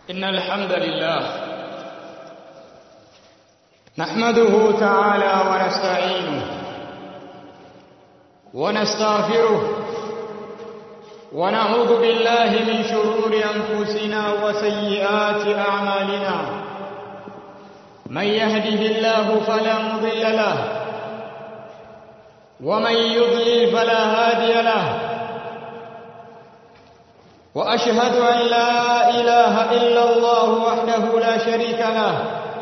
إن الحمد لله نحمده تعالى ونستعينه ونستغفره ونعوذ بالله من شرور أنفسنا وسيئات أعمالنا من يهده الله فلا مضل له ومن يضلل فلا هادي له واشهد ان لا اله الا الله وحده لا شريك له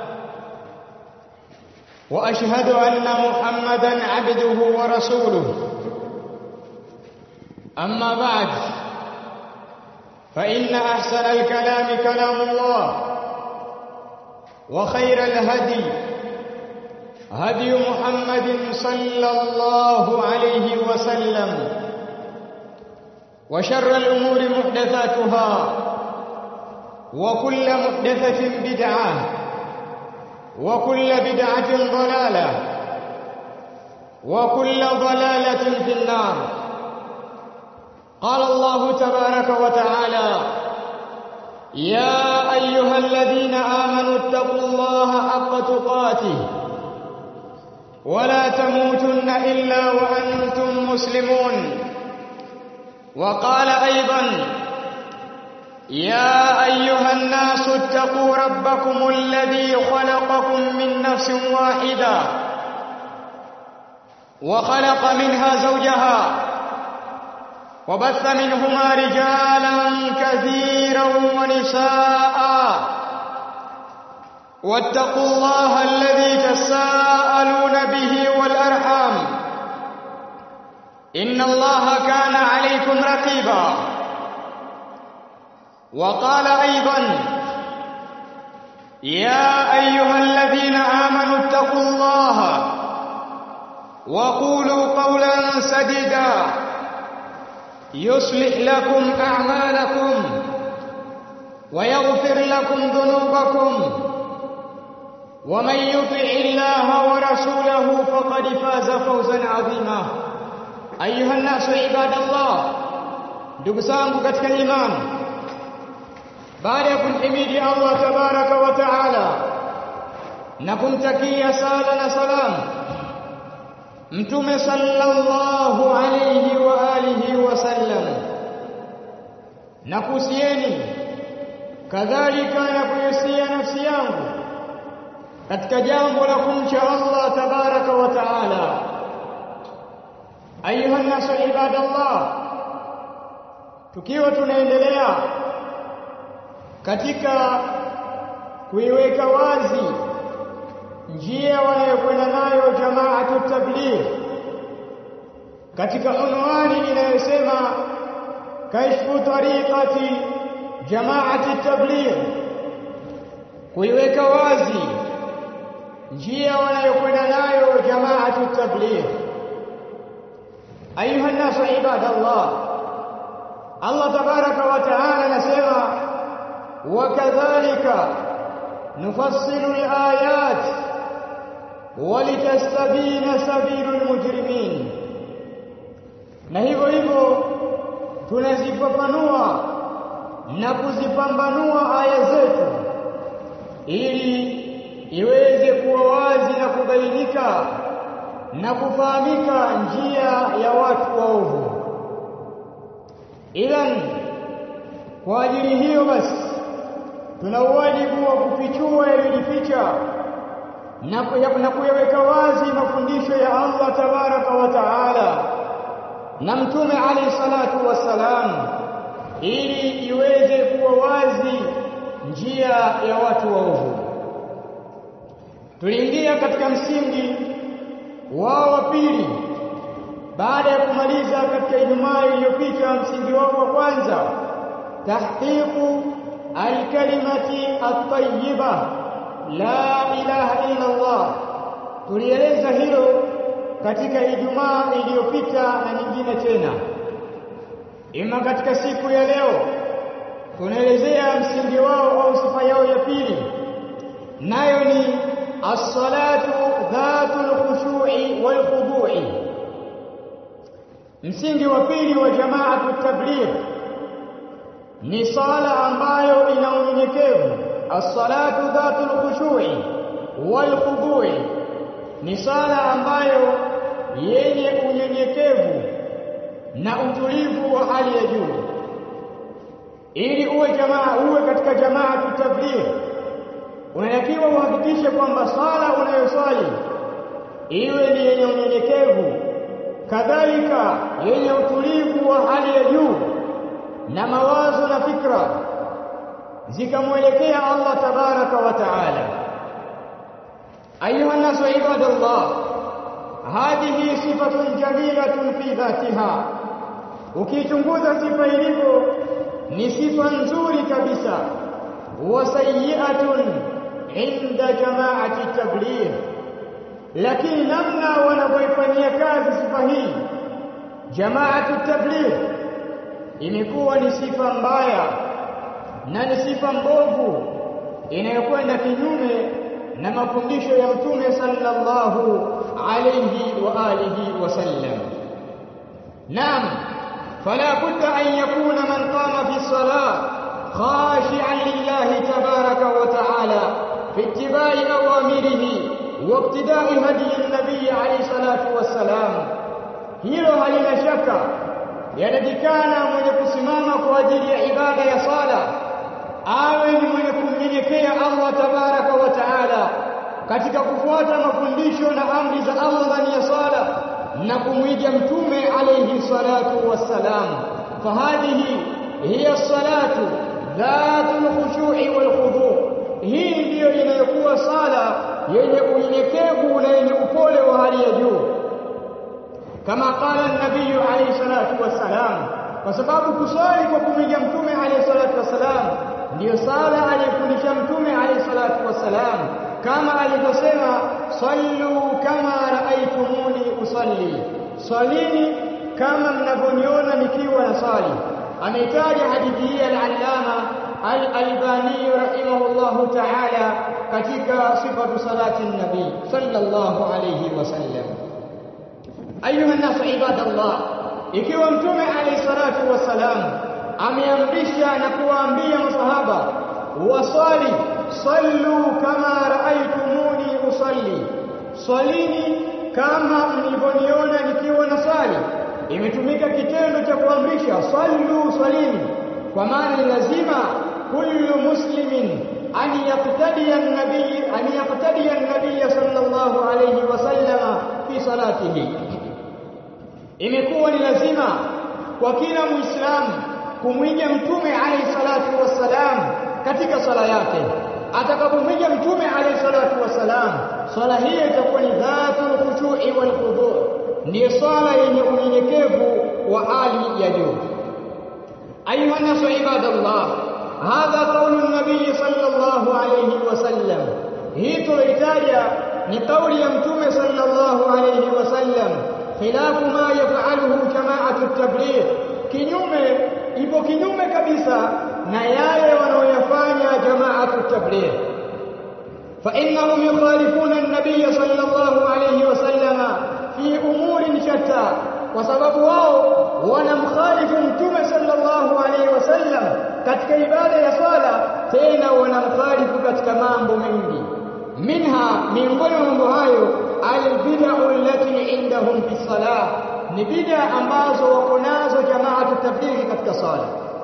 واشهد ان محمدا عبده ورسوله اما بعد فان احسن الكلام كلام الله وخير الهدي هدي محمد صلى الله عليه وسلم وشر الأمور محدثاتها وكل محدثة بدعة وكل بدعة ضلالة وكل ضلالة في النار قال الله تبارك وتعالى يا أيها الذين آمنوا اتقوا الله حق تقاته ولا تموتن إلا وأنتم مسلمون وقال أيضا يا أيها الناس اتقوا ربكم الذي خلقكم من نفس واحدة وخلق منها زوجها وبث منهما رجالا كثيرا ونساء واتقوا الله الذي تساءلون به والأرحام إن الله كان عليكم رقيبا وقال أيضا يا أيها الذين آمنوا اتقوا الله وقولوا قولا سديدا يصلح لكم أعمالكم ويغفر لكم ذنوبكم ومن يطع الله ورسوله فقد فاز فوزا عظيما ayuha nasu ibadallah ndugu zangu katika imani baada ya kumhimidi Allah tabaraka wa taala na kumtakia sala na salam mtume sallallahu alayhi wa alihi wasallam na kuhusieni kadhalika na kuhusia nafsi yangu katika jambo la kumcha Allah tabaraka wa taala ayuha nasu ibadallah tukiwa tunaendelea katika kuiweka wazi njia wanayokwenda nayo jamaatu tabligh katika unwani inayosema kashfu tariqati jamaati tabligh kuiweka wazi njia wanayokwenda nayo jamaatu tabligh أيها الناس عباد الله الله تبارك وتعالى نسمع وكذلك نفصل الآيات ولتستبين سبيل المجرمين na hivyo hivyo tunazifafanua na kuzipambanua aya zetu ili iweze kuwa wazi na kubainika na kufahamika njia ya watu waovu. Idhan, kwa ajili hiyo basi tuna wajibu wa kufichua yaliyojificha na kuyaweka wazi mafundisho ya Allah tabaraka wa taala na Mtume alayhi salatu wassalam, ili iweze kuwa wazi njia ya watu waovu. Tuliingia katika msingi wao wa pili baada ya kumaliza katika Ijumaa iliyopita msingi wao wa kwanza tahqiqu alkalimati at-tayyiba la ilaha illa Allah tulieleza hilo katika Ijumaa iliyopita na nyingine tena ima katika siku ya leo tunaelezea msingi wao au sifa yao ya pili nayo ni as-salatu dhatul khushu'i wal khudu'i msingi wa pili wa jamaatu tabligh ni sala ambayo ina unyenyekevu as-salatu dhatul khushu'i wal khudu'i ni sala ambayo yenye unyenyekevu na utulivu wa hali ya juu ili uwe jamaa uwe katika jamaa tutabligh unatakiwa uhakikishe kwamba sala unayoswali iwe ni yenye unyenyekevu kadhalika yenye utulivu wa hali ya juu na mawazo na fikra zikamwelekea Allah tabaraka wa taala ayuha nasu ibadallah hadhihi sifatun jamilatun fi dhatiha ukichunguza sifa ilivyo ni sifa nzuri kabisa wa sayyi'atun inda jama'ati tabligh lakini namna wanavyoifanyia kazi sifa hii jamaatu tabligh imekuwa ni sifa mbaya na ni sifa mbovu inayokwenda kinyume na mafundisho ya mtume sallallahu alayhi wa alihi wasallam naam fala budda an yakuna man qama fi salah khashi'an lillahi tabaraka wa ta'ala fi ittiba'i awamirihi wa ibtida'i hadi an-nabiy alayhi salatu wassalam hilo halina shaka yanatikana mwenye kusimama kwa ajili ya ibada ya sala awe ni mwenye kumnyenyekea Allah tabaraka wa taala katika kufuata mafundisho na amri za Allah ndani ya sala na kumwiga mtume alayhi salatu wassalam fahadhihi hiya salatu dhatul khushu'i wal khudu' hii ndiyo inayokuwa sala yenye unyenyekevu na yenye upole wa hali ya juu kama qala an-nabiy alayhi salatu wassalam kwa sababu kusali kwa kumwiga mtume alayhi salatu wassalam ndiyo sala aliyofundisha mtume alayhi salatu wassalam kama alivyosema sallu kama raaitumuni usalli salini kama mnavyoniona nikiwa na sali ameitaja hadithi hii al-allama al-albani rahimahullahu ta'ala katika sifatu salati nabii sallallahu alayhi wasallam ayuha nasu ibadallah ikiwa mtume alayhi salatu wassalam ameamrisha na kuwaambia masahaba wasali sallu kama raaitumuni usalli swalini kama mlivyoniona nikiwa na sali imetumika kitendo cha kuamrisha sallu swalini kwa maana ni lazima kullu muslimin an yaqtadiya an-nabiy an yaqtadiya an-nabiy sallallahu alayhi wasallam fi salatihi imekuwa ni lazima kwa kila muislamu kumwiga mtume alayhi salatu wassalam katika sala yake atakapomwiga mtume alayhi salatu wassalam swala hiyo itakuwa ni dhatul khushu'i wal khudu' ndiyo swala yenye unyenyekevu wa hali ya juu ayuha nasu ibadallah hadha qawlu an-nabiy sallallahu alayhi wasallam hii tulitaja ni kauli ya mtume sallallahu alayhi wasallam khilafu ma yaf'aluhu jama'atu at-tabligh kinyume ipo kinyume kabisa na yale wanaoyafanya jama'atu tabligh fa innahum yukhalifuna an-nabiy sallallahu alayhi wasallama fi umurin shatta kwa sababu wao wanamkhalifu mtume sallallahu alayhi wasallam katika ibada ya swala tena wanamkhalifu katika mambo mengi minha miongoni mwa mambo hayo albid'u allati indahum fi salah ni bid'a ambazo wako nazo jamaatu tablighi katika sala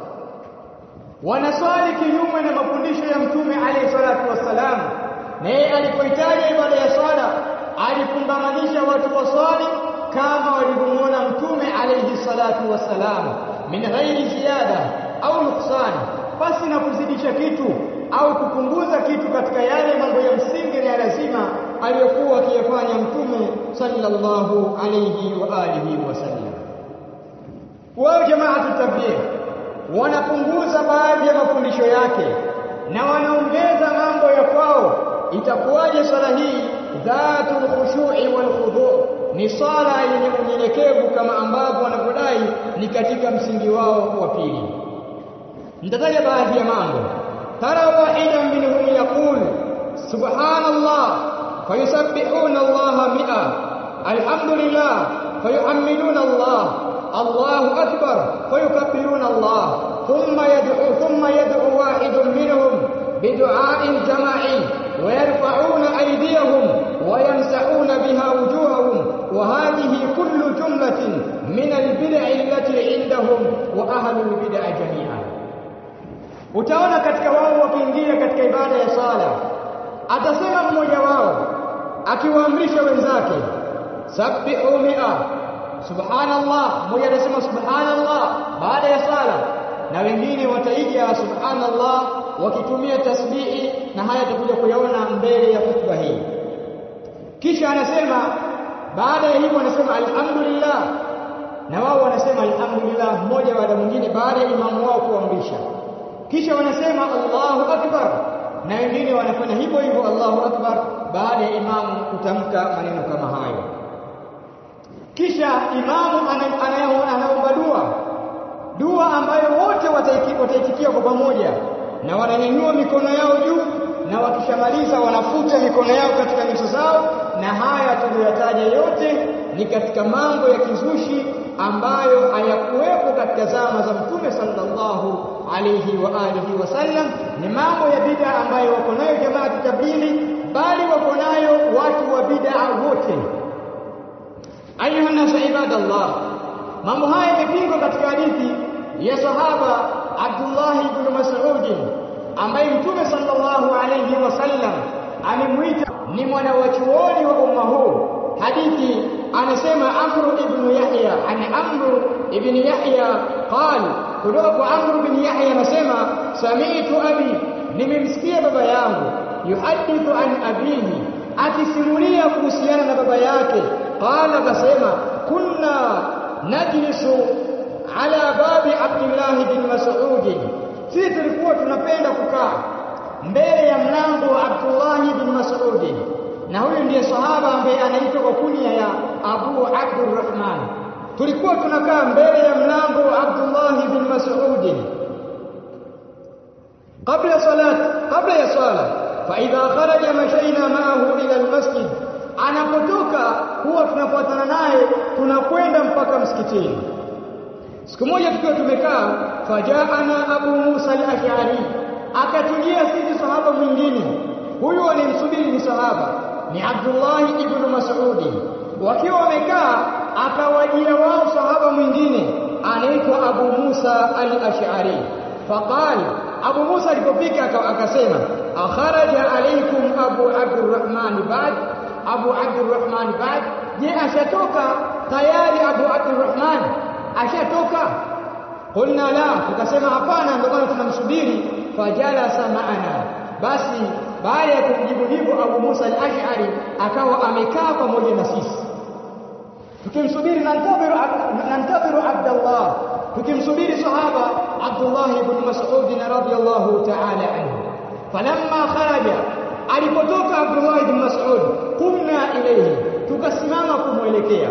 wanaswali kinyume na mafundisho ya mtume alayhi salatu wassalam na yeye alipoitaja ibada ya swala alifungamanisha watu waswali kama walivyomuona mtume alayhi salatu wassalam min ghairi ziyada au nuksan basi na kuzidisha kitu au kupunguza kitu katika yale mambo ya msingi na ya lazima aliyokuwa akiyafanya mtume sallallahu alayhi wa alihi wasallam wao jamaatu tabligh wanapunguza baadhi ya mafundisho yake na wanaongeza mambo ya kwao itakuwaje swala hii dhatul khushu'i wal khudu' ni swala yenye unyenyekevu kama ambavyo wanavyodai ni katika msingi wao wa pili nitataja baadhi ya mambo tara wahidan minhum yaqul subhanallah fayusabbihuna Allah mi'a alhamdulillah fayuhammiduna Allah الله أكبر فيكبرون الله ثم يدعو ثم يدعو واحد منهم بدعاء utaona katika wao wakiingia katika ibada ya sala atasema mmoja wao akiwaamrisha wenzake sabbihu mi'a subhanallah mmoja atasema subhanallah baada ya sala na wengine wataiga subhanallah wakitumia tasbihi na haya tutakuja kuyaona mbele ya hutuba hii kisha anasema baada ya hivyo anasema alhamdulillah na wao wanasema alhamdulillah mmoja baada mwingine baada ya imamu wao kuamrisha kisha wanasema Allahu akbar na wengine wanafanya hivyo hivyo Allahu akbar baada ya imamu kutamka maneno kama hayo kisha imamu anaomba dua dua ambayo wote wataitikia kwa pamoja na wananyanyua mikono yao juu na wakishamaliza wanafuta mikono yao katika nyuso zao na haya tuliyotaja yote ni katika mambo ya kizushi ambayo hayakuwepo katika zama za mtume sallallahu alayhi wa alihi wasallam ni mambo ya bid'a ambayo wako nayo jamaa tablighi bali wako nayo watu wa bid'a wote ayuha nasu ibadallah mambo haya yamepingwa katika hadithi ya sahaba Abdullah ibn Mas'ud ambaye mtume sallallahu alayhi wasallam amemuita ni mwana wa chuoni wa umma huu hadithi anasema Amr ibn Yahya an Amr ibn Yahya qala kutoka kwa Amr ibn Yahya anasema sami'tu abi nimemsikia baba yangu yuhadithu an abihi akisimulia kuhusiana na baba yake qala akasema kunna najlisu ala babi Abdullah bin Mas'ud sisi tulikuwa tunapenda kukaa mbele ya mlango wa Abdullah bin Mas'ud na huyu ndiye sahaba ambaye anaitwa kwa kunia ya Abu Abdurrahman tulikuwa tunakaa mbele ya mlango wa Abdullah bin Mas'ud kabla salat kabla ya sala fa idha kharaja mashaina ma'ahu ila almasjid anapotoka huwa tunafuatana naye tunakwenda mpaka msikitini siku moja tukiwa tumekaa fajaana Abu Musa al-Ash'ari akatujia sisi sahaba mwingine huyu alimsubiri ni sahaba ni Abdullah ibn Mas'ud wakiwa wamekaa akawajia wao sahaba mwingine anaitwa Abu Musa al-Ash'ari faqal Abu Musa alipofika akasema akharaja alaykum Abu Abdurrahman ba'd Abu Abdurrahman ba'd je ashatoka tayari Abu Abdurrahman ashatoka qulna la tukasema hapana ndio maana tunamsubiri fajalasa maana basi baada ya kumjibu hivyo Abu Musa al-Ash'ari akawa amekaa pamoja na sisi tukimsubiri nantadhiru nantadhiru Abdullah tukimsubiri sahaba Abdullah ibn Mas'ud radhiyallahu ta'ala anhu falamma kharaja alipotoka Abdullah ibn Mas'ud kumna ilayhi tukasimama kumwelekea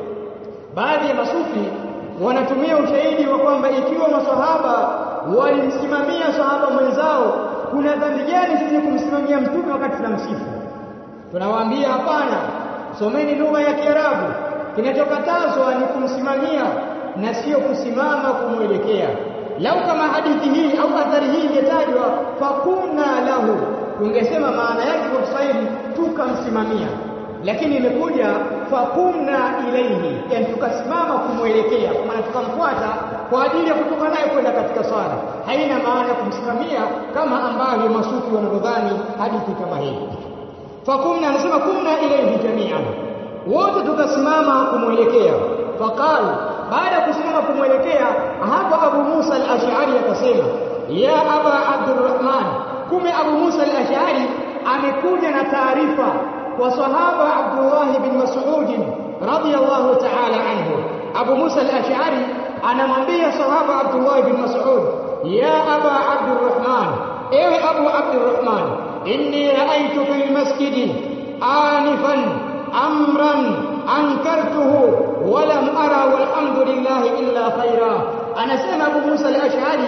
baadhi ya masufi wanatumia ushahidi wa kwamba ikiwa masahaba walimsimamia sahaba mwenzao kuna dhambi gani sisi kumsimamia mtume wakati tunamsifu tunawaambia hapana someni lugha ya Kiarabu kinachokatazwa ni kumsimamia na sio kusimama kumwelekea lau kama hadithi hii au athari hii ingetajwa fakunna lahu tungesema maana yake kwa Kiswahili tukamsimamia lakini imekuja fakumna ilaihi yani tukasimama kumwelekea kwa maana tukamfuata kwa ajili ya kutoka naye kwenda katika swala haina maana ya kumsimamia kama ambavyo masufi wanavyodhani hadithi kama hii fakumna anasema kumna ilaihi jami'an wote tukasimama kumwelekea faqal baada ya kusimama kumwelekea hapo Abu Musa al-Ash'ari akasema ya Aba Abdurrahman kume Abu Musa al-Ash'ari amekuja na taarifa kwa sahaba Abdullah bin Mas'ud radiyallahu ta'ala anhu Abu Musa al-Ash'ari anamwambia sahaba Abdullah bin Mas'ud ya Aba Abdurrahman ewe Abu Abdurrahman inni ra'aytu fil masjid anifan amran ankartuhu wa lam ara walhamdulillah illa khaira anasema Abu Musa al-Ash'ari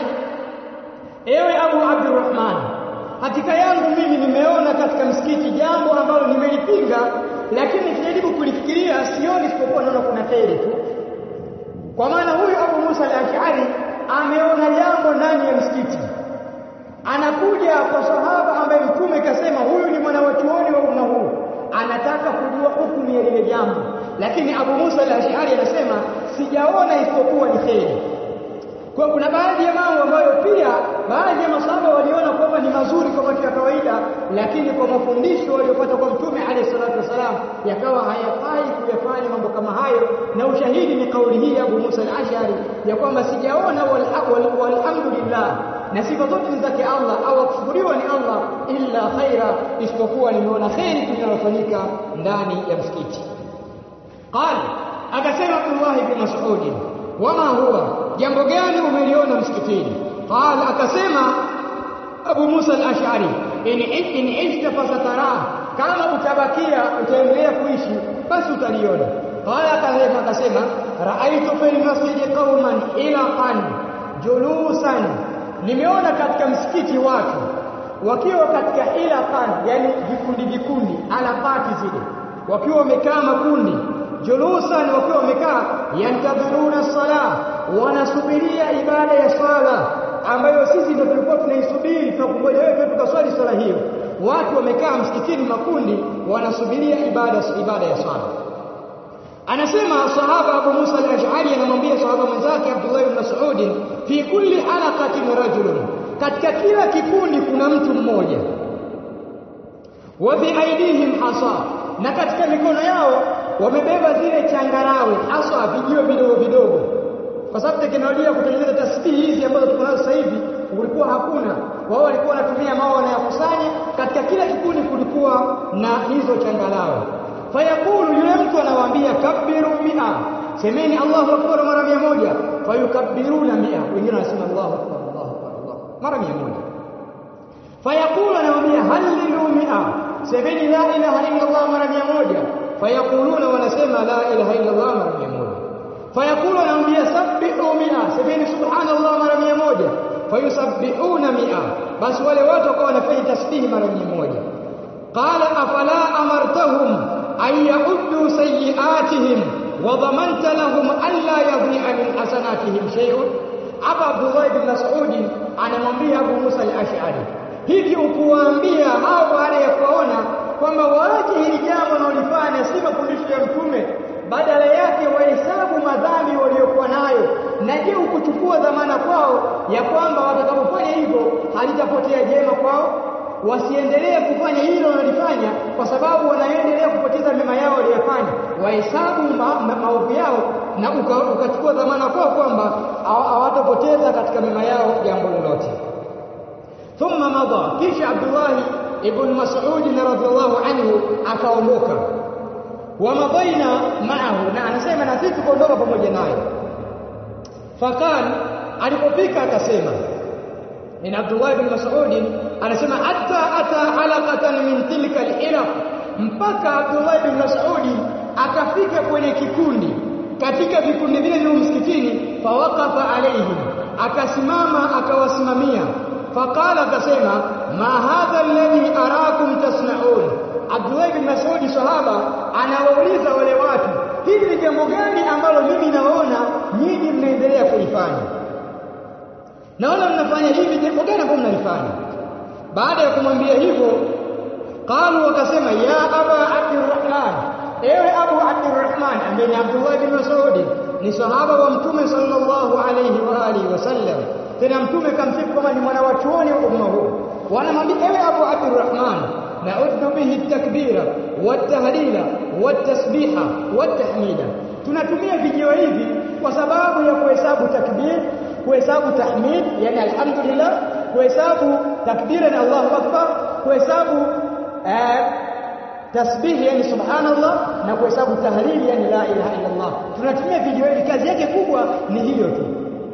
ewe Abu Abdurrahman hakika yangu mimi nimeona katika msikiti jambo ambalo nimelipinga lakini nikijaribu kulifikiria sioni isipokuwa naona kuna kheri tu kwa maana huyu Abu Musa al-Ash'ari ameona jambo ndani ya msikiti anakuja kwa sahaba ambaye mtume kasema huyu ni mwana wa chuoni wa umma huu anataka kujua hukumu ya lile jambo lakini Abu Musa al-Ash'ari anasema sijaona isipokuwa ni kheri kwa kuna baadhi ya mambo ambayo pia baadhi ya masahaba waliona kwamba ni mazuri kwa macho ya kawaida, lakini kwa mafundisho waliopata kwa Mtume alayhi salatu wasalam yakawa hayafai kuyafanya mambo kama hayo, na ushahidi ni kauli hii ya Abu Musa al-Ash'ari ya kwamba sijaona walhamdulillah na sifa zote ni zake Allah au akushukuriwa ni Allah illa khaira, isipokuwa nimeona kheri tunalofanyika ndani ya msikiti. Qala, akasema Abdullah ibn Mas'ud, wama huwa, jambo gani umeliona msikitini? Qala, akasema Abu Musa al-Ash'ari, in in ishta fasatara, kama utabakia utaendelea kuishi basi utaliona. Qala, akasema akasema raaitu fil masjidi qauman ilaqan julusan nimeona katika msikiti watu wakiwa katika ilaqan, yani vikundi vikundi, alaqati zile, wakiwa wamekaa makundi, julusan, wakiwa wamekaa, yantadhiruna sala, wanasubiria ibada ya swala ambayo sisi ndio tulikuwa tunaisubiri, tunakungoja wewe tukaswali swala hiyo. Watu wamekaa msikitini makundi, wanasubiria ibada ibada ya swala. Anasema sahaba Abu Musa al-Ash'ari anamwambia sahaba mwenzake Abdullah ibn Mas'ud, fi kulli halaqatin rajulun, katika kila kikundi kuna mtu mmoja. Wa bi aidihim hasa, na katika mikono yao wamebeba zile changarawe, hasa vijio vidogo vidogo, kwa sababu teknolojia ya kutengeneza tasbihi hizi ambazo tuko nazo sasa hivi ulikuwa hakuna. Wao walikuwa wanatumia mawe wanayakusanya. Katika kila kikundi kulikuwa na hizo changarawe fayaqulu yule mtu anawaambia kabbiru mia semeni Allahu akbar mara mia moja fayukabbiruna mia wengine wanasema Allahu akbar Allahu akbar Allah mara mia moja fayaqulu anawaambia hallilu mia semeni la ilaha illa Allah mara mia moja fayaquluna wanasema la ilaha illa Allah mara mia moja fayaqulu anawaambia sabbihu mia semeni subhanallah mara mia moja fayusabbihuna mia basi wale watu wakawa wanafanya tasbihi mara mia moja qala afala amartahum an yauddu sayyi'atihim wa dhamanta lahum alla yadhi'a min hasanatihim shay'un. Hapa Abdullah ibn Mas'ud anamwambia Abu Musa al-Ash'ari, hivi ukuwaambia hao baada ya kuwaona kwamba waache hili jambo wanaolifanya si mafundisho ya Mtume, badala yake wahesabu madhambi waliokuwa nayo, na je, ukuchukua dhamana kwao ya kwamba watakapofanya hivyo halitapotea jema kwao? wasiendelee kufanya hilo wanalifanya kwa sababu wanaendelea kupoteza mema yao waliyofanya, wahesabu maovu yao na ukachukua uka dhamana kwao kwamba hawatapoteza katika mema yao jambo lolote. Thumma madha, kisha Abdullahi ibn Mas'ud radhiallahu anhu akaondoka. Wa madhaina maahu, na anasema na sisi tukaondoka pamoja naye. Fakal, alipofika akasema in Abdullah ibn Mas'ud anasema hatta ata alaqatan min tilka al-ilaq, mpaka Abdullah ibn Mas'ud akafika kwenye kikundi katika vikundi vile vya msikitini, fawaqafa alaihim, akasimama akawasimamia, faqala, akasema ma hadha alladhi arakum tasnaun. Abdullah ibn Mas'ud sahaba anawauliza wale watu, hili ni jambo gani ambalo mimi naona nyinyi mnaendelea kulifanya? Naona mnafanya hivi, jambo gani ambalo mnalifanya? Baada ya kumwambia hivyo, qalu, wakasema ya aba Abdurrahman, ewe Abu Abdurrahman, ambaye ni Abdullah bin Mas'ud, ni sahaba wa Mtume sallallahu alayhi wa alihi wasallam. Tena Mtume kamsifu kama ni mwana wa chuoni wa umma huu. Wanamwambia ewe Abu Abdurrahman, nauddu bihi takbira watahlila watasbiha watahmida, tunatumia vijio hivi kwa sababu ya kuhesabu takbir, kuhesabu tahmid, yani alhamdulillah kuhesabu takbira ni Allahu akbar, kuhesabu eh, tasbih yani subhanallah, na kuhesabu tahlil yani la ilaha illa Allah. Tunatumia video hivi, kazi yake kubwa ni hiyo tu.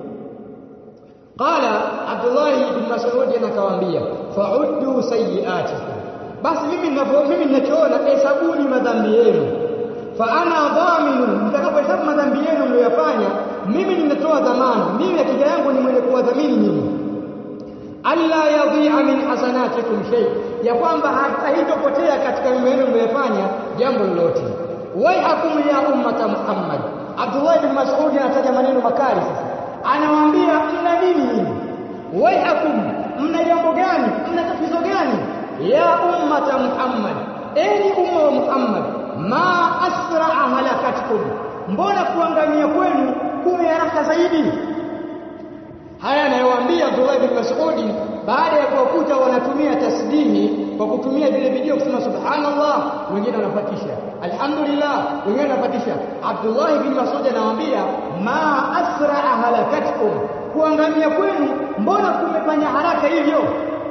Qala Abdullah ibn Mas'ud anakawaambia, fa'uddu sayyi'atikum, basi mimi ninavyo mimi ninachoona, hesabuni madhambi yenu. Fa ana dhaminu, mtakapohesabu madhambi yenu mliyofanya, mimi ninatoa dhamana, mimi akija yangu ni mwenye kuwadhamini nyinyi alla yadhi'a min hasanatikum shay, ya kwamba haitopotea katika mema yenu mliyofanya jambo lolote. Waihakum ya ummata Muhammad. Abdullah bin Mas'ud anataja maneno makali sasa, anawaambia mna nini nyinyi? Waihakum, mna jambo gani? Mna tatizo gani? Ya ummata Muhammad, enyi umma wa Muhammad, ma asra'a halakatkum, mbona kuangamia kwenu kume haraka zaidi haya anayowaambia Abdullah bin Mas'ud baada ya kuwakuta wanatumia tasbihi kwa kutumia vile video kusema subhanallah wengine wanapatisha alhamdulillah wengine wanapatisha Abdullah bin Mas'ud anawaambia ma asra'a halakatkum kuangamia kwenu mbona kumefanya haraka hivyo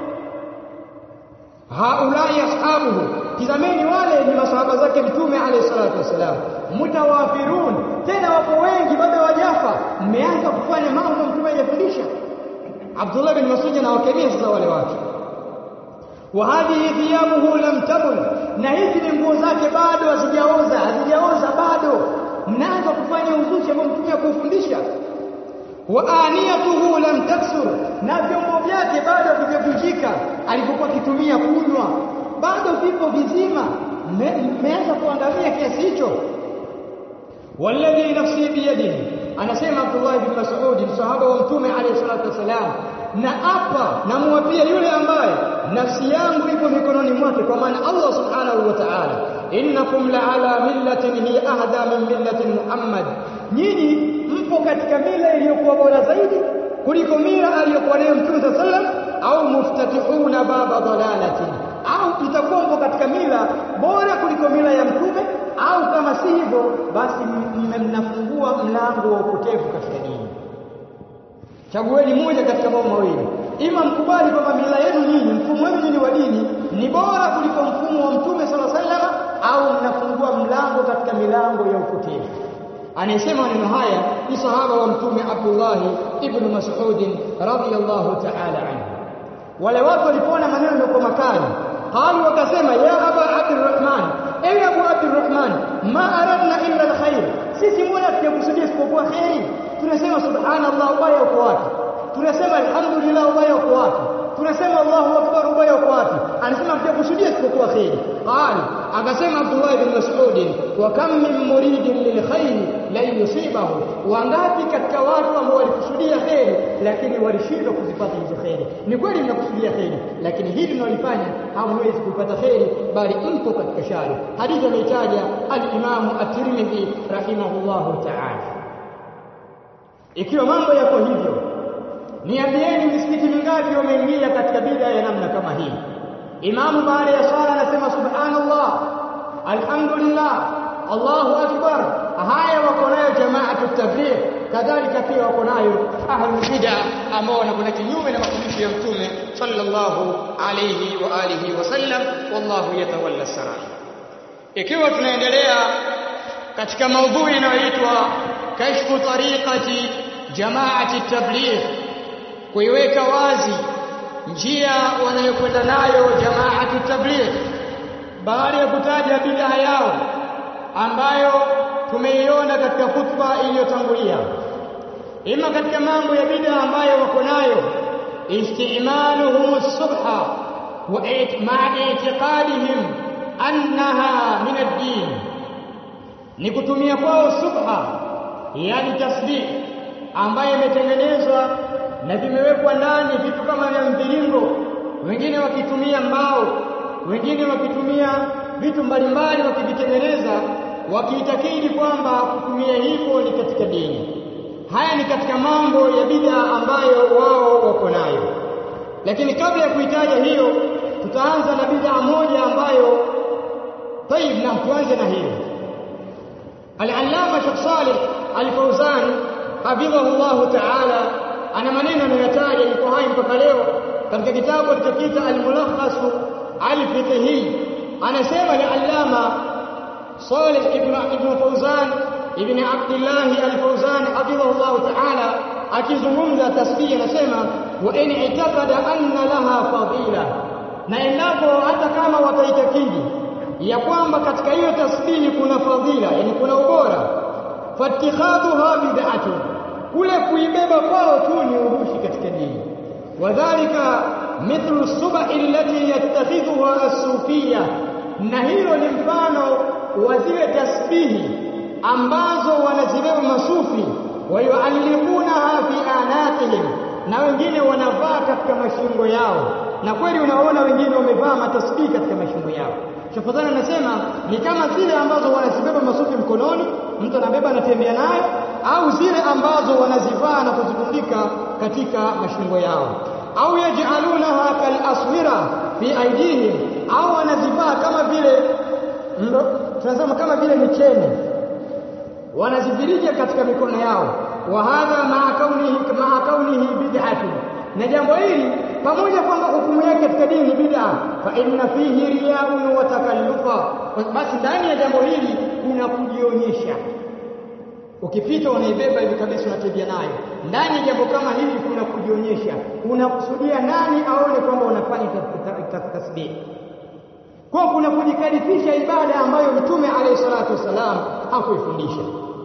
haulai ashabuhu tizameni wale ni masahaba zake mtume alayhi salatu wasalam mutawafirun tena wapo wengi bado wajafa mmeanza kufanya mambo mtume hajafundisha Abdullah bin Mas'ud anawakemea sasa wale watu wa hadhihi thiyabuhu lam tabun na hizi ni nguo zake bado hazijaoza hazijaoza bado mnaanza kufanya uzushi ambao mtume hakufundisha wa aniyatuhu lam taksur na vyombo vyake bado havijavunjika alipokuwa akitumia kunywa bado vipo vizima mmeanza kuangamia kiasi hicho walladhi nafsi biyadihi anasema Abdullah ibn Mas'ud msahaba wa mtume alayhi salatu wasalam na apa namwapia yule ambaye nafsi yangu iko mikononi mwake kwa maana Allah subhanahu wa ta'ala innakum la ala millatin hi ahda min millati Muhammad nyinyi mpo katika mila iliyokuwa bora zaidi kuliko mila aliyokuwa nayo mtume sallam au muftatihuna baba dalalatin au mtakuwa mpo katika mila bora kuliko mila ya mtume au kama si hivyo basi mnafungua mlango wa upotevu katika dini chagueni moja katika mambo mawili ima mkubali kwamba mila yenu nyinyi mfumo wenu nyinyi wa dini ni bora kuliko mfumo wa mtume sala salama au mnafungua mlango katika milango ya upotevu anayesema maneno haya ni sahaba wa mtume Abdullah ibn Mas'ud radhiyallahu ta'ala anhu wale watu walipoona maneno yako makali qalu wakasema ya aba abdurrahman ewe abu abdurrahman ma aradna illa alkhair sisi mbona tunakusudia isipokuwa khairi tunasema subhanallah ubaya uko wapi tunasema alhamdulillah ubaya uko wapi tunasema Allahu akbar ubaya uko wapi anasema tunakusudia isipokuwa khairi qali akasema Abdullah ibn Mas'ud wa kam min muridin lilkhair la yusibahu wangapi katika watu ambao walikusudia khairi lakini walishindwa kuzipata hizo khairi ni kweli mnakusudia khairi lakini hili mnalifanya hamwezi kupata khairi bali mko katika shari hadithi ameitaja al-Imam at-Tirmidhi rahimahullahu ta'ala ikiwa mambo yako hivyo niambieni misikiti mingapi wameingia katika bid'a ya namna kama hii imamu baada ya swala anasema subhanallah alhamdulillah Allahu akbar haya wako nayo jamaatu tabligh kadhalika pia wako nayo ahlul bid'a ambao wanakwenda kinyume na mafundisho ya mtume sallallahu alayhi wa alihi wasallam wallahu yatawalla sarai ikiwa tunaendelea katika maudhui inayoitwa kashfu tariqati jamaati tabligh kuiweka wazi njia wanayokwenda nayo jamaatu tabligh baada ya kutaja bid'a yao ambayo tumeiona katika khutba iliyotangulia ima katika mambo ya bid'a ambayo wako nayo istimaluhum as-subha wa ma'a i'tiqadihim annaha min ad-din ni kutumia kwao subha yani tasbih ambayo imetengenezwa na vimewekwa ndani vitu kama vya mviringo wengine wakitumia mbao wengine wakitumia vitu mbalimbali wakivitengeneza wakiitakidi kwamba kutumia hivyo ni katika dini haya ni katika mambo ya bid'a ambayo wao wako nayo lakini kabla ya kuitaja hiyo tutaanza na bid'a moja ambayo tayib na tuanze na hiyo al-allama Sheikh Saleh al-Fawzan hafidhahu Allah ta'ala ana maneno anayotaja yuko hai mpaka leo katika kitabu alichokiita al-mulakhas al-fiqhi anasema ni allama Salih ibn ibn Fawzan ibn Abdullah al-Fawzan hafidhahu Allah ta'ala akizungumza tasbih anasema wa in itakada anna laha fadila na endapo hata kama wataitakidi ya kwamba katika hiyo tasbihi kuna fadhila yani kuna ubora fatikhadhuha bid'atun kule kuibeba kwao tu ni urushi katika dini wadhālika mithlu subahi allati yattakhidhuha as-sufiyya na hilo ni mfano wa zile tasbihi ambazo wanazibeba masufi wayualliqunaha fi anaqihim na wengine wanavaa katika mashingo yao na kweli unaona wengine wamevaa matasbihi katika mashingo yao Shafadhani anasema ni kama zile ambazo wanazibeba masufi mkononi, mtu anabeba anatembea nayo, au zile ambazo wanazivaa na kuzitundika katika mashingo yao au yaj'alunaha kalaswira fi aidihim au wanazivaa kama vile tunasema kama vile micheni wanazivirija katika mikono yao wa hadha ma'a kaunihi ma'a kaunihi bid'atun na jambo hili pamoja kwamba hukumu yake katika dini ni bid'a fa inna fihi riyaun wa takallufa basi ndani ya jambo hili kuna kujionyesha ukipita unaibeba hivi kabisa unatembea nayo ndani ya jambo kama hili kuna kujionyesha unakusudia nani aone kwamba unafanya tasbih kwa kuna kujikalifisha ibada ambayo mtume alayhi salatu wasalam hakuifundisha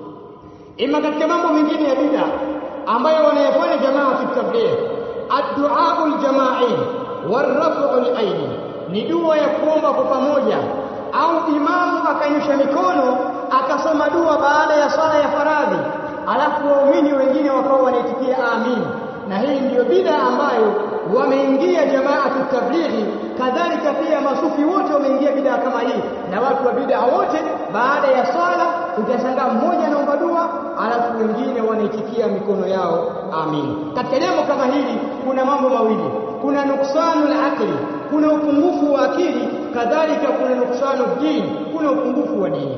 ima katika mambo mengine ya bid'a ambayo wanayofanya jamaa kitabligh ad-du'a al-jama'i war-raf'u al-aidi ni dua ya kuomba kwa pamoja au imamu akanyosha mikono akasoma dua baada ya swala ya faradhi alafu waumini wengine wakawa wanaitikia amin na hii ndiyo bid'a ambayo wameingia jamaatu tablighi kadhalika pia masufi wote wameingia bid'a kama hii na watu wa bid'a wote baada ya swala utashangaa mmoja anaomba dua alafu wengine wanaitikia mikono yao amin katika jambo kama hili kuna mambo mawili kuna nuksanu aqli kuna upungufu wa akili kadhalika kuna nuksanu dini kuna upungufu wa dini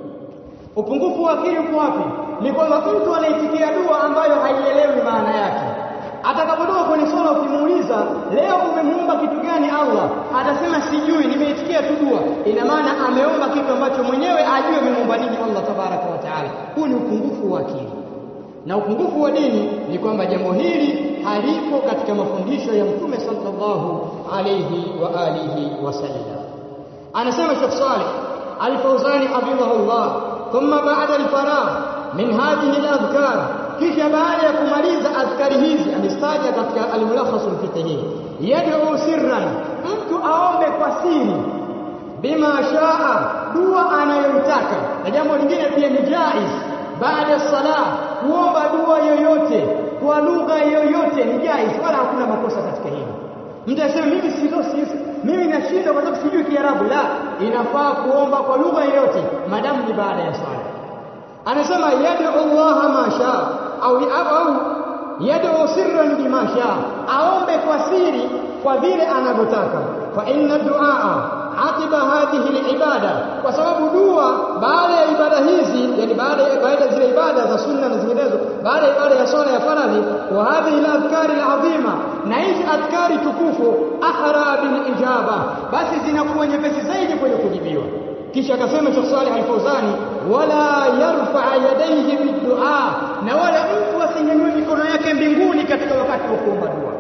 upungufu wa akili uko wapi ni kwamba mtu anaitikia dua ambayo haielewi maana yake atakapotoka kwenye swala ukimuuliza leo umemuomba kitu gani Allah atasema sijui nimeitikia tu dua ina maana ameomba kitu ambacho mwenyewe ajue amemuomba nini Allah tabaraka wa taala huu ni upungufu wa akili na upungufu wa dini ni kwamba jambo hili halipo katika mafundisho ya mtume sallallahu alayhi wa alihi wasallam anasema Sheikh Saleh Al-Fawzani hafidhahullah thumma ba'da al-faragh min hadhihi al-adhkar kisha baada ya kumaliza adhkari hizi amestaja katika al-mulakhas al-fiqhi yad'u sirran mtu aombe kwa siri bima shaa dua anayotaka na jambo lingine pia ni jaiz baada ya sala kuomba dua yoyote kwa lugha yoyote ni jaiz wala hakuna makosa katika hili mtu aseme mimi sio mimi nashindwa kwa sababu sijui Kiarabu la inafaa kuomba kwa lugha yoyote madamu ni baada ya swala anasema yad'u Allah ma shaa au au yad'u sirran bima shaa aombe kwa siri kwa vile anavyotaka fa inna du'a aqiba hadhihi alibada kwa sababu dua baada ya ibada hizi yani baada ya baada zile ibada za sunna na zinginezo baada ya ibada ya swala ya faradhi wa hadhihi aladhkari alazima na hizi adhkari tukufu ahra bil ijaba basi zinakuwa nyepesi zaidi kwenye kujibiwa kisha akasema Sheikh Saleh Al-Fauzani wala yarfa yadayhi bidua na wala mtu asinyanyue mikono yake mbinguni katika wakati wa kuomba dua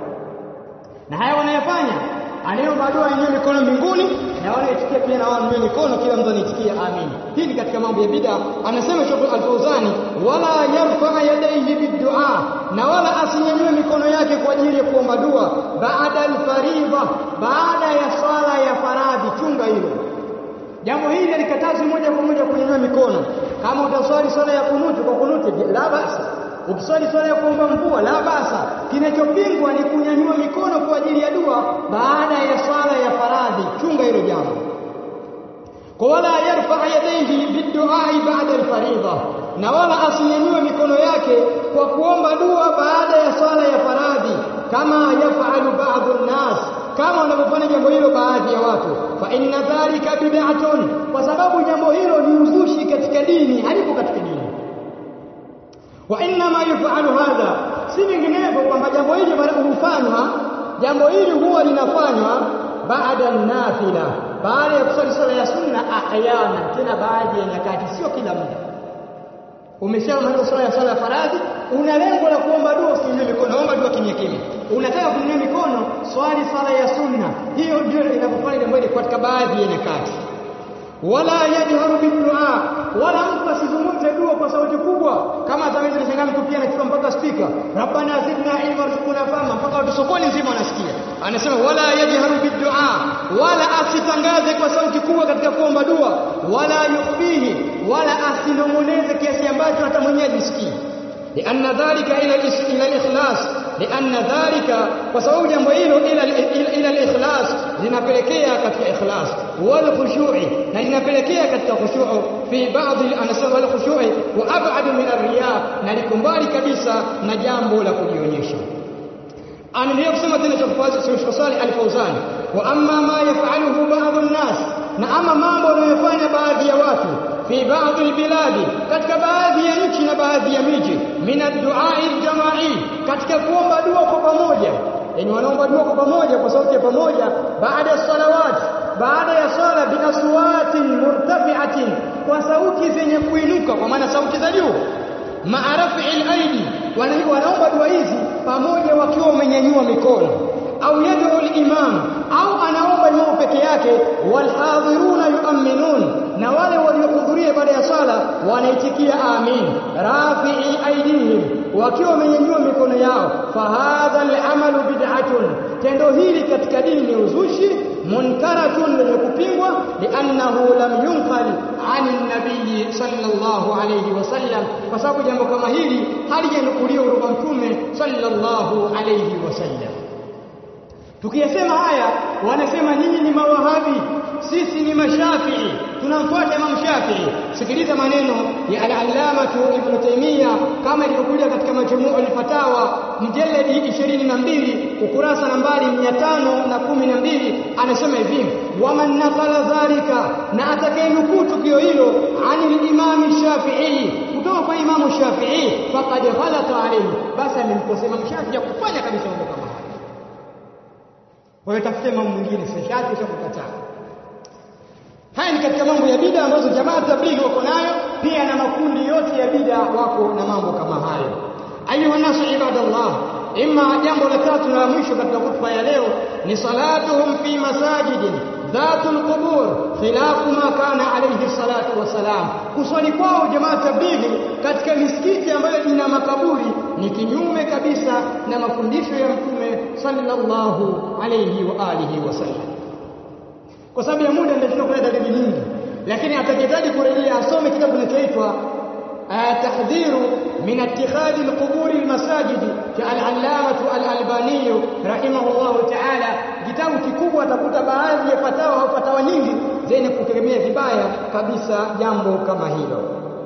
na haya wanayafanya anayeomba dua yenyewe mikono mbinguni na wale itikia pia na wao wenyewe mikono kila mtu anaitikia amin hii ni katika mambo ya bid'a anasema Sheikh Al-Fauzani wala yarfa yadayhi bidua na wala asinyanyue mikono yake kwa ajili ya kuomba dua baada al-faridha baada ya swala ya faradhi chunga hilo jambo hili alikatazwa moja kwa moja kunyanyua mikono kama utaswali swala ya kunutu kwa kunutu la basa ukiswali swala ya kuomba mvua la basa kinachopingwa ni kunyanyua mikono kwa ajili ya dua baada ya swala ya faradhi chunga hilo jambo kwa wala yarfa yadayhi biduai baada alfaridha na wala asinyanyue mikono yake kwa kuomba dua baada ya swala ya faradhi kama yafalu baadhi nnas kama wanavyofanya jambo hilo baadhi ya watu fa inna dhalika bid'atun kwa sababu jambo hilo ni uzushi katika dini halipo katika dini wa inna ma yufalu hadha si vinginevyo kwamba jambo hili hufanywa jambo hili huwa linafanywa baada nafila baada ya kusali swala ya sunna ahyana tena baadhi ya nyakati sio kila muda umeshamaliza swala ya swala ya faradhi una lengo la kuomba dua usinyanyue mikono omba dua kimya kimya unataka kunyanyua mikono swali swala ya sunna hiyo ndio inapofanya jambo hili katika baadhi ya nyakati wala yajharu bidua wala mtu asizungumze dua kwa sauti kubwa kama zaweza kushangaa mtu pia anachukua mpaka spika rabbana zidna ilma warzuqna fahma mpaka watu sokoni nzima wanasikia anasema wala yajharu bidua wala asitangaze kwa sauti kubwa katika kuomba dua wala yukhfihi wala asinong'oneze kiasi ambacho hata mwenyewe ajisikii لأن ذلك إلى إلى الإخلاص لأن ذلك وسبب jambo hilo ila ila al-ikhlas linapelekea katika ikhlas wal khushu'i na linapelekea katika khushu'u fi baadhi anasema wal khushu'i wa ab'ad min ar-riya na likumbali kabisa na jambo la kujionyesha anaendelea kusema tena Sheikh Saleh Al-Fauzan wa amma ma yaf'aluhu ba'd an-nas na ama mambo wanayofanya baadhi ya watu fi baadhi albiladi katika baadhi ya nchi na baadhi ya miji min ad-du'a al-jama'i katika kuomba dua kwa pamoja yani wanaomba dua kwa pamoja kwa sauti ya pamoja baada ya salawat baada ya sala bi aswatin murtafi'atin kwa sauti zenye kuinuka kwa maana sauti za juu maarafi al-aidi wanaomba dua hizi pamoja wakiwa wamenyanyua mikono au yad'u al-imam au anaomba imam peke yake walhadhiruna yu'minun na wale waliohudhuria baada ya sala wanaitikia amin rafi'i aidihim wakiwa wamenyanyua mikono yao fahadha al-amalu bid'atun tendo hili katika dini ni uzushi munkaratun lenye kupingwa liannahu lam yunqal ani nabii sallallahu alayhi wasallam kwa sababu jambo kama hili halijanukuliwa kutoka mtume sallallahu alayhi wasallam tukiyasema haya wanasema nyinyi ni mawahabi sisi ni mashafii tunamfuata Imam Shafi'i sikiliza maneno ya al-allamatu Ibn Taymiyyah kama ilivyokuja katika majmuu al-fatawa mjaladi 22 ukurasa nambari 512 anasema hivi waman nakala dhalika na atakayenukuu tukio hilo anil imam Shafi'i kutoka kwa Imam Shafi'i faqad ghalata alayhi basi amemkosea Imam Shafi'i ya kufanya kabisa mambo kama haya kwa hiyo tafute mambo mwingine si Shafi'i sio kukataa Haya ni katika mambo ya bida ambazo jamaa tablighi wako nayo, pia na makundi yote ya bida wako na mambo kama hayo. Ayuha nasu ibadallah, imma jambo la tatu na la mwisho katika hutuba ya leo ni salatuhum fi masajidin dhatul qubur khilafu ma kana alayhi salatu wassalam. Kuswali kwao jamaa tablighi katika misikiti ambayo ina makaburi ni kinyume kabisa na mafundisho ya Mtume sallallahu alayhi wa alihi wasallam kwa sababu ya muda ndio kuna dalili nyingi lakini atakitaji kurejea asome kitabu kinachoitwa tahdhiru min ittikhadhi alqubur almasajid cha al-allamah al-albani rahimahullah ta'ala kitabu kikubwa atakuta baadhi ya fatawa au fatawa nyingi zenye kutegemea vibaya kabisa jambo kama hilo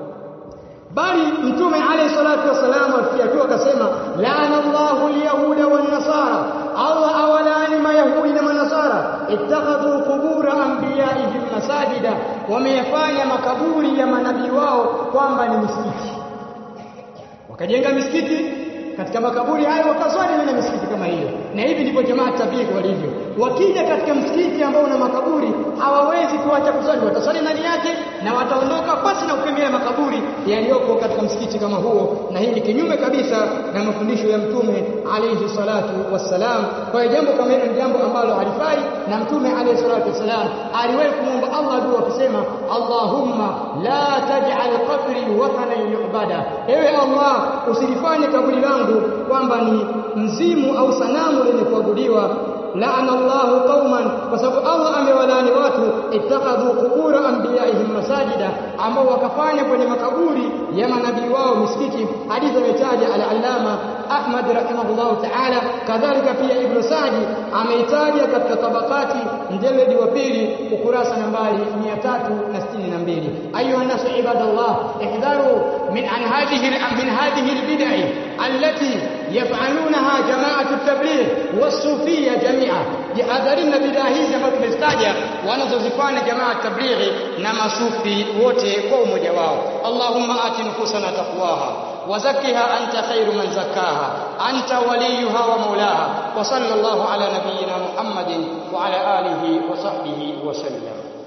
bali mtume alayhi salatu wasalam afikia tu akasema laana Allahu alyahuda wan nasara Allah awalani mayahudi na manasara ittakhadhu qubura anbiyaihim masajida wameyafanya makaburi ya manabii wao kwamba ni misikiti wakajenga misikiti katika makaburi hayo wakaswali na misikiti kama hiyo na hivi ndivyo jamaa tablighi walivyo wakija katika msikiti ambao una makaburi hawawezi kuacha kuswali wataswali ndani yake na wataondoka basi na kukemea makaburi yaliyoko katika msikiti kama huo na hii ni kinyume kabisa na mafundisho ya mtume alayhi salatu wassalam kwa hiyo jambo kama hilo ni jambo ambalo halifai na mtume alayhi salatu wassalam aliwahi kumwomba Allah dua akisema Allahumma la taj'al qabri wathanan yu'bada ewe Allah usilifanye kaburi langu kwamba ni mzimu au sanamu lenye kuabudiwa laana Allahu qauman kwa sababu Allah amewalani watu ittakhadhu qubura anbiyaihim masajida ambao wakafanya kwenye makaburi ya manabii wao misikiti hadithi ametaja al-allama Ahmad rahimahullah ta'ala kadhalika pia Ibn Sa'di ameitaja katika tabakati mjeledi wa pili ukurasa nambari 362 ayuha nasu ibadallah ihdharu min an hadhihi min hadhihi al-bid'ah allati يفعلونها جماعة التبليغ والصوفية جميعا jihadharini bidaa hizi ambazo tumezitaja wanazozifanya jamaa tablighi na masufi wote kwa umoja wao Allahumma ati nufusana taqwaha وزكها أنت خير من زكاها أنت وليها ومولاها وصلى الله على نبينا محمد وعلى آله وصحبه وسلم